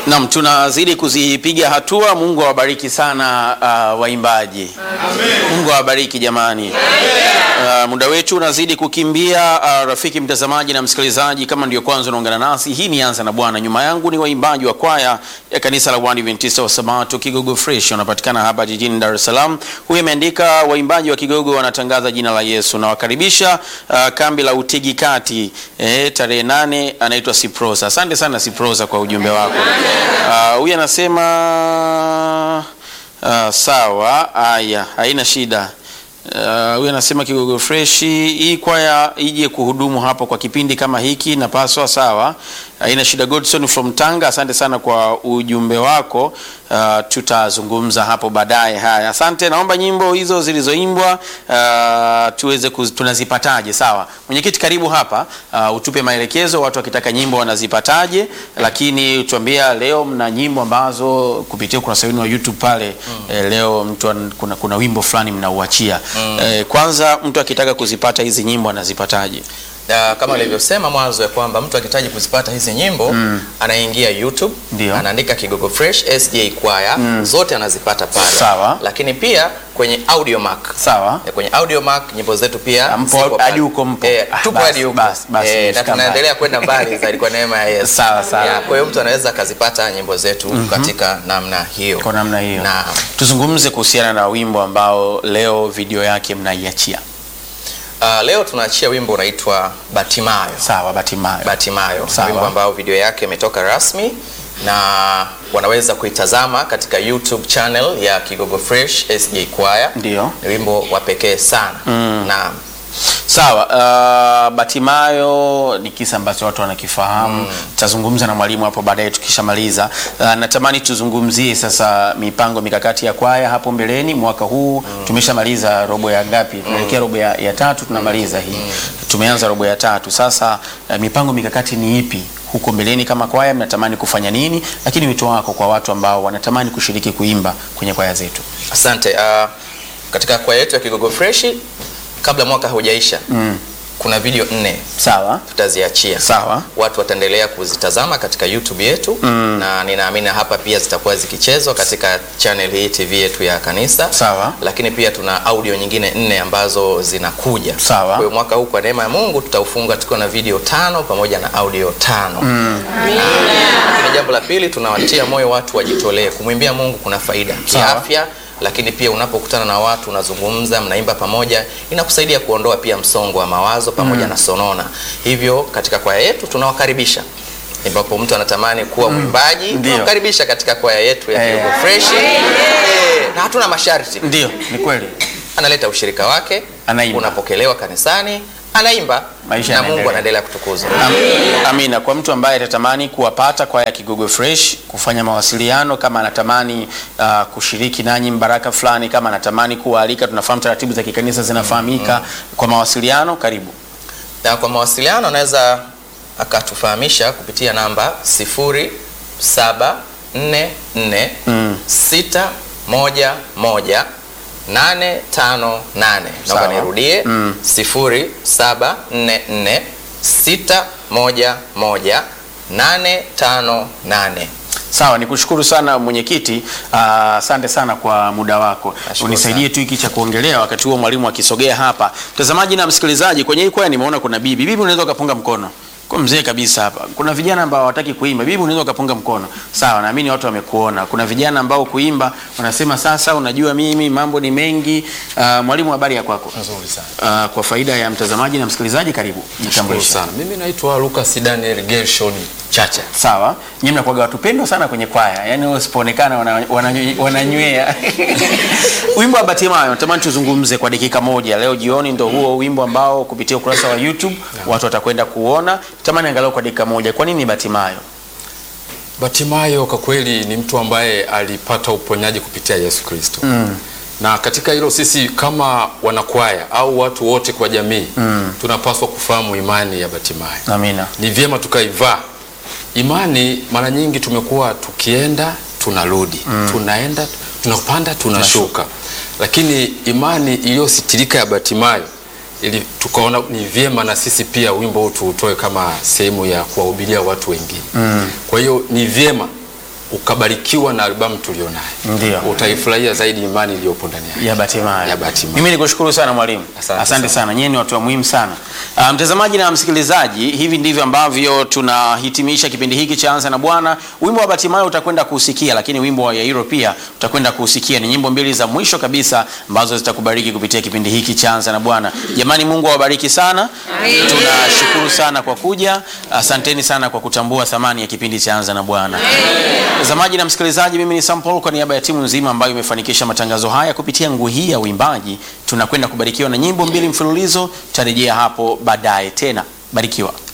Naam, tunazidi kuzipiga hatua. Mungu awabariki sana uh, waimbaji. Mungu awabariki jamani. Uh, muda wetu unazidi kukimbia. Uh, rafiki mtazamaji na msikilizaji, kama ndio kwanza unaungana nasi, hii ni Anza na Bwana. Nyuma yangu ni waimbaji wa kwaya ya kanisa la Waadventista wa Sabato Kigogo Fresh, wanapatikana hapa jijini Dar es Salaam. Huyu ameandika waimbaji wa Kigogo wanatangaza jina la Yesu. Nawakaribisha uh, kambi la Utigi Kati eh, tarehe nane. Anaitwa Siprosa. Asante sana Siprosa kwa ujumbe wako. Uh, huyu anasema uh, sawa, haya, haina shida. Uh, huyu anasema Kigogo Fresh, hii kwaya ije kuhudumu hapo kwa kipindi kama hiki, napaswa sawa, haina shida. Godson from Tanga, asante sana kwa ujumbe wako. Uh, tutazungumza hapo baadaye. Haya, asante. Naomba nyimbo hizo zilizoimbwa uh, tuweze kuz, tunazipataje? Sawa, mwenyekiti, karibu hapa uh, utupe maelekezo, watu wakitaka nyimbo wanazipataje, lakini tuambia leo mna nyimbo ambazo kupitia ukurasa wenu wa YouTube pale mm. eh, leo mtu an, kuna, kuna wimbo fulani mnauachia mm. eh, kwanza mtu akitaka kuzipata hizi nyimbo anazipataje? Na kama alivyosema mwanzo ya kwamba mtu akihitaji kuzipata hizi nyimbo mm. anaingia YouTube Ndio. anaandika Kigogo Fresh SJ Choir zote anazipata pale. Sawa. Lakini pia kwenye Audiomack Sawa. Eh, kwenye Audiomack nyimbo zetu pia Mpo ziko pale. hadi huko mpo. Eh, Ah, tupo basi, hadi huko. basi, basi, Eh, na nimefika tunaendelea kwenda mbali zaidi kwa neema ya Yesu. Sawa, sawa. Yeah, Kwa hiyo mtu anaweza akazipata nyimbo zetu katika namna hiyo. Kwa namna hiyo Naam. tuzungumze kuhusiana na wimbo ambao leo video yake mnaiachia. Uh, leo tunaachia wimbo unaitwa Batimayo. Sawa, Batimayo. Batimayo, Sawa. wimbo ambao video yake imetoka rasmi na wanaweza kuitazama katika YouTube channel ya Kigogo Fresh SJ Choir. Ndio. Ni wimbo wa pekee sana. Naam. Sawa, uh, Batimayo ni kisa ambacho watu wanakifahamu. Tutazungumza na mwalimu hapo baadaye tukishamaliza. Uh, natamani tuzungumzie sasa mipango mikakati ya kwaya hapo mbeleni. Mwaka huu tumeshamaliza robo ya ngapi? Tunaelekea robo ya, ya tatu tunamaliza hii. Tumeanza robo ya tatu. Sasa uh, mipango mikakati ni ipi huko mbeleni kama kwaya? Mnatamani kufanya nini? Lakini wito wako kwa watu ambao wanatamani kushiriki kuimba kwenye kwaya zetu. Asante. Uh, katika kwaya yetu ya Kigogo Fresh kabla mwaka haujaisha kuna video nne Sawa, tutaziachia. sawa. Watu wataendelea kuzitazama katika YouTube yetu na ninaamini hapa pia zitakuwa zikichezwa katika channel hii TV yetu ya kanisa. Sawa. Lakini pia tuna audio nyingine nne ambazo zinakuja. Sawa. Kwa hiyo mwaka huu kwa neema ya Mungu tutaufunga tukiwa na video tano pamoja na audio tano. Lakini jambo la pili tunawatia moyo watu wajitolee. Kumwimbia Mungu kuna faida Sawa. kiafya, lakini pia unapokutana na watu unazungumza, mnaimba pamoja, inakusaidia kuondoa pia msongo wa mawazo pamoja na sonona. Hivyo katika kwaya yetu tunawakaribisha ambapo mtu anatamani kuwa mwimbaji Ndio. tunawakaribisha katika kwaya yetu ya Eh. Kigogo Fresh. Eh, na hatuna masharti Ndio, ni kweli. analeta ushirika wake, Anaimba. unapokelewa kanisani, anaimba Maisha na yanaendelea. Mungu anaendelea kutukuzwa. Am- Amina. Kwa mtu ambaye atatamani kuwapata kwaya ya Kigogo Fresh, kufanya mawasiliano, kama anatamani uh, kushiriki nanyi mbaraka fulani, kama anatamani kuwaalika, tunafahamu taratibu za kikanisa zinafahamika. Kwa mawasiliano, karibu. Na kwa mawasiliano anaweza akatufahamisha kupitia namba 0744 611 858. Sawa. Naomba nirudie 0744 611 858. Sawa, nikushukuru sana mwenyekiti. Ah, Asante sana kwa muda wako. Nashukuru Unisaidie tu hiki cha kuongelea wakati huo mwalimu akisogea hapa. Mtazamaji na msikilizaji, kwenye hii kwaya nimeona kuna bibi. Bibi, unaweza ukapunga mkono. Kwa mzee kabisa hapa. Kuna vijana ambao hawataki kuimba. Bibi, unaweza ukapunga mkono. Sawa, naamini watu wamekuona. Kuna vijana ambao kuimba wanasema sasa, unajua mimi mambo ni mengi. Ah, mwalimu, habari ya kwako? Nzuri sana. Ah, kwa faida ya mtazamaji na msikilizaji, karibu. Shukuru Jitambulishe. sana. Mimi naitwa Lucas Daniel Gershon Chacha. Sawa, nyinyi mnakuwaga watu pendwa sana kwenye kwaya, yaani usipoonekana wananywea wana, wananywea. wimbo wa Batimayo natamani tuzungumze kwa dakika moja leo jioni, ndo huo wimbo ambao kupitia ukurasa wa YouTube watu watakwenda kuona. Tamani angalau kwa dakika moja, kwa nini Batimayo? Batimayo kwa kweli ni mtu ambaye alipata uponyaji kupitia Yesu Kristo. Na katika hilo sisi kama wanakwaya au watu wote kwa jamii tunapaswa kufahamu imani ya Batimayo. Amina. Ni vyema tukaivaa imani. Mara nyingi tumekuwa tukienda tunarudi, tunaenda tunapanda tunashuka, lakini imani iliyositirika ya Batimayo ili tukaona ni vyema na sisi pia wimbo huu tuutoe kama sehemu ya kuwahubiria watu wengine. Kwa hiyo ni vyema ukabarikiwa na albamu tulionayo, Ndio. utaifurahia zaidi imani iliyopo ndani yake. ya Batimayo. Ya Batimayo. Mimi nikushukuru sana mwalimu. Asante Asante sana. sana. Nyinyi ni watu wa muhimu sana. Uh, mtazamaji na msikilizaji, hivi ndivyo ambavyo tunahitimisha kipindi hiki cha Anza na Bwana. Wimbo wa Batimayo utakwenda kuusikia, lakini wimbo wa Yairo pia utakwenda kuusikia. Ni nyimbo mbili za mwisho kabisa ambazo zitakubariki kupitia kipindi hiki cha Anza na Bwana. Jamani, Mungu awabariki sana. Tunashukuru sana kwa kuja. Asanteni sana kwa kutambua thamani ya kipindi cha Anza na Bwana. Mtazamaji na msikilizaji, mimi ni Sam Paul kwa niaba ya timu nzima ambayo imefanikisha matangazo haya kupitia nguu hii ya uimbaji. Tunakwenda kubarikiwa na nyimbo mbili mfululizo. Tutarejea hapo baadaye tena. Barikiwa.